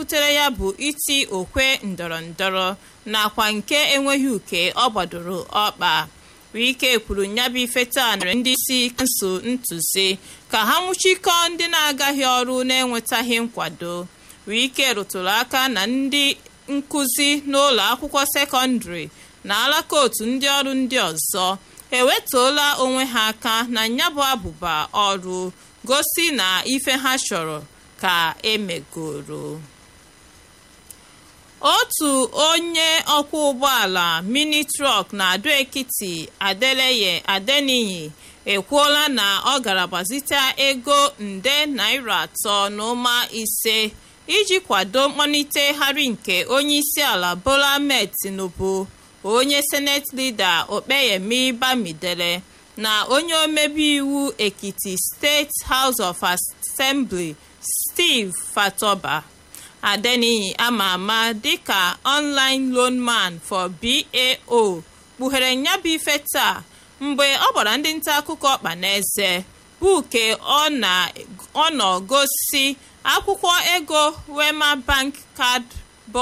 butere ya bụ iti okwe ndọrọ ndọrọ nakwa nke enweghị uke ọ gbadoro ọkpa wike kwuru nyabụ ife taa nere ndị isi kansụl ntụzi ka ha nwụchikọọ ndị na-agaghị ọrụ na-enwetaghị nkwado wike rụtụrụ aka na ndị nkụzi n'ụlọ akwụkwọ sekọndịrị na alaka otu ndị ọrụ ndị ọzọ ewetụola onwe ha aka na nyabụ abụba ọrụ gosi na ife ha chọrọ ka emegoro otu onye ọkwọ ụgbọala mini trọk na ado ekiti adeleye adeniyi ekwuola na ọ gara gbazite ego nde naira atọ na ụma ise iji kwado mkpọnitegharị nke onye isi ala bola ahmed tinubu onye senate leader okpeyemi bamidele na onye omebe iwu ekiti steeti house of assembly steve fatoba adeniyi ama ama dịka online loan man for bao kpughere nyabụ ife taa mgbe ọ gbara ndị nta akụkọ ọkpa n'eze buke ọ nọ gosi akwụkwọ ego wema bank card